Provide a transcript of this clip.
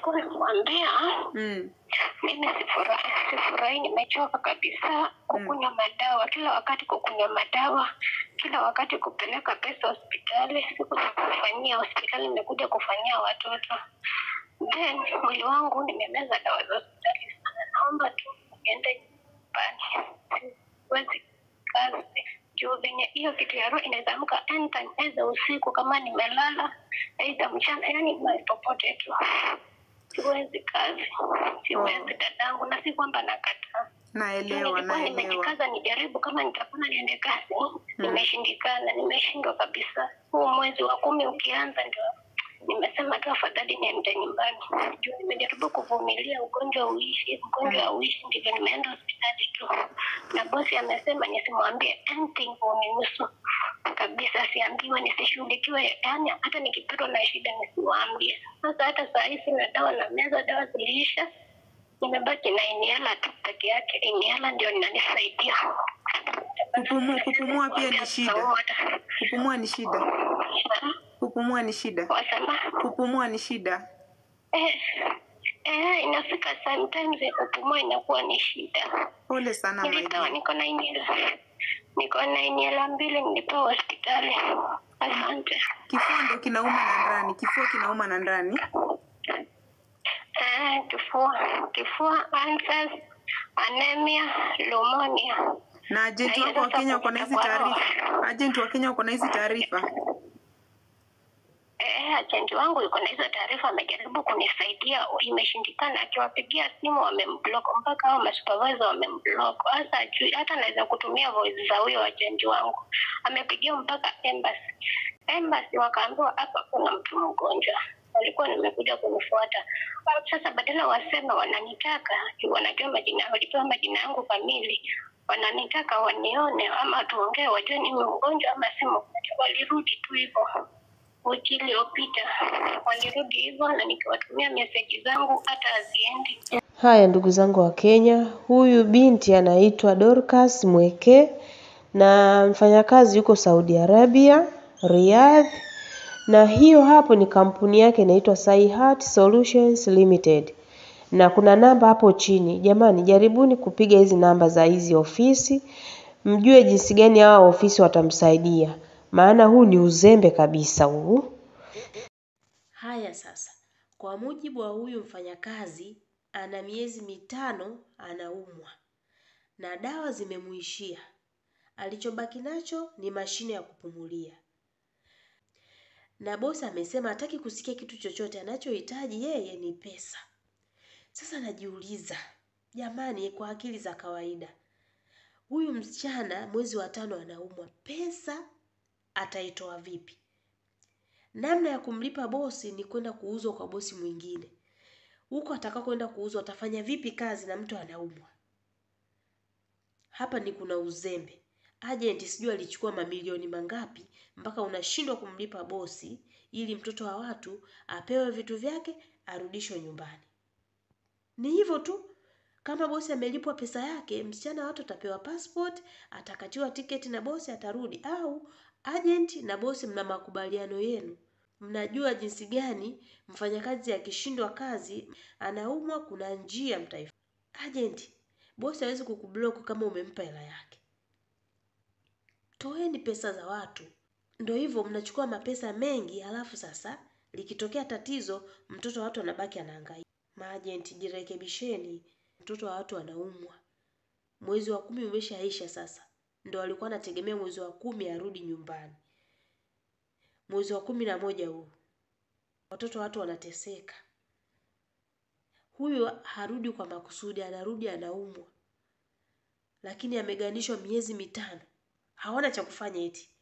nilikuwa namwambia Mm. mimi sifurahi, sifurahi, nimechoka kabisa kukunywa madawa kila wakati, kukunywa madawa kila wakati, kupeleka pesa hospitali. Siku za kufanyia hospitali, nimekuja kufanyia watoto, then mwili wangu nimemeza dawa za hospitali sana. Naomba tu niende nyumbani, siwezi kazi juu venye hiyo kitu ya roho inaweza amka anytime, aidha usiku kama nimelala, aidha mchana, yani mahali popote tu siwezi kazi, siwezi dadangu, na si kwamba nakataa. Naelewa, Nilikuwa naelewa. nimejikaza nijaribu kama nitapona niende kazi, nimeshindikana, nimeshindwa kabisa. Huu mwezi wa kumi ukianza, ndio nimesema tu afadhali niende nyumbani, juu nimejaribu kuvumilia ugonjwa uishi, ugonjwa uishi, ndivyo nimeenda hospitali tu, na bosi amesema nisimwambie anything unihusu kabisa, siambiwe, nisishughulikiwe, yaani hata nikipatwa na shida nisiwaambie. Sasa hata saa hii sina dawa na meza, dawa ziliisha, nimebaki na inhala tu peke yake. Inhala ndio inanisaidia Kupumua, kupumua pia ni shida. Kupumua ni shida. Kupumua ni shida. Wasema Kupumua ni shida. eh, eh, inafika sometimes ya kupumua inakuwa ni shida. Pole sana my Nilipewa, dear. niko na inhala, niko na inhala mbili, nilipewa hospitali. Asante. Kifua ndo kinauma na ndani. Kifua kinauma na ndani. Eh, kifua, kifua, ulcers, anemia, pneumonia. Na ajenti wako wa Kenya wako na hizi taarifa. Ajenti wa Kenya wako na hizi taarifa. Eh, ajenti wangu yuko na hizo taarifa, amejaribu kunisaidia, imeshindikana. Akiwapigia simu wamemblock, mpaka hao masupervisor wamemblock. Hasa ajui, hata naweza kutumia voice za huyo ajenti wangu. Amepigia mpaka embassy, embassy wakaambiwa hapa kuna mtu mgonjwa walikuwa nimekuja kunifuata. Sasa badala waseme wananitaka, juu wanajua majina, walipewa majina yangu kamili, wananitaka wanione ama tuongee, wajue ni mgonjwa ama si mgonjwa. Walirudi tu hivyo wiki iliyopita walirudi hivyo, na nikiwatumia meseji zangu hata haziendi. Haya ndugu zangu wa Kenya, huyu binti anaitwa Dorcas Mweke na mfanyakazi yuko Saudi Arabia, Riyadh, na hiyo hapo ni kampuni yake inaitwa Saihat Solutions Limited, na kuna namba hapo chini. Jamani, jaribuni kupiga hizi namba za hizi ofisi, mjue jinsi gani hawa ofisi watamsaidia, maana huu ni uzembe kabisa huu. Haya sasa, kwa mujibu wa huyu mfanyakazi, ana miezi mitano anaumwa na dawa zimemuishia. Alichobaki nacho ni mashine ya kupumulia, na bosi amesema hataki kusikia kitu chochote, anachohitaji yeye ni pesa. Sasa najiuliza, jamani, kwa akili za kawaida, huyu msichana mwezi wa tano anaumwa, pesa ataitoa vipi? Namna ya kumlipa bosi ni kwenda kuuzwa kwa bosi mwingine. Huko ataka kwenda kuuzwa atafanya vipi kazi na mtu anaumwa? Hapa ni kuna uzembe. Agent sijui alichukua mamilioni mangapi mpaka unashindwa kumlipa bosi ili mtoto wa watu apewe vitu vyake arudishwe nyumbani. Ni hivyo tu. Kama bosi amelipwa pesa yake, msichana wa watu atapewa passport, atakatiwa tiketi na bosi atarudi, au agent na bosi mna makubaliano yenu. Mnajua jinsi gani mfanyakazi akishindwa kazi, anaumwa, kuna njia mtaifa. Agent, bosi hawezi kukublock kama umempa hela yake. Toeni pesa za watu. Ndio hivyo, mnachukua mapesa mengi, halafu sasa likitokea tatizo, mtoto wa watu anabaki anahangaika. Maajenti, jirekebisheni. Mtoto wa watu anaumwa, mwezi wa kumi umeshaisha sasa, ndo alikuwa anategemea mwezi wa kumi arudi nyumbani. Mwezi wa kumi na moja huu watoto wa watu wanateseka. Huyu harudi kwa makusudi, anarudi anaumwa, lakini ameganishwa miezi mitano, hawana cha kufanya eti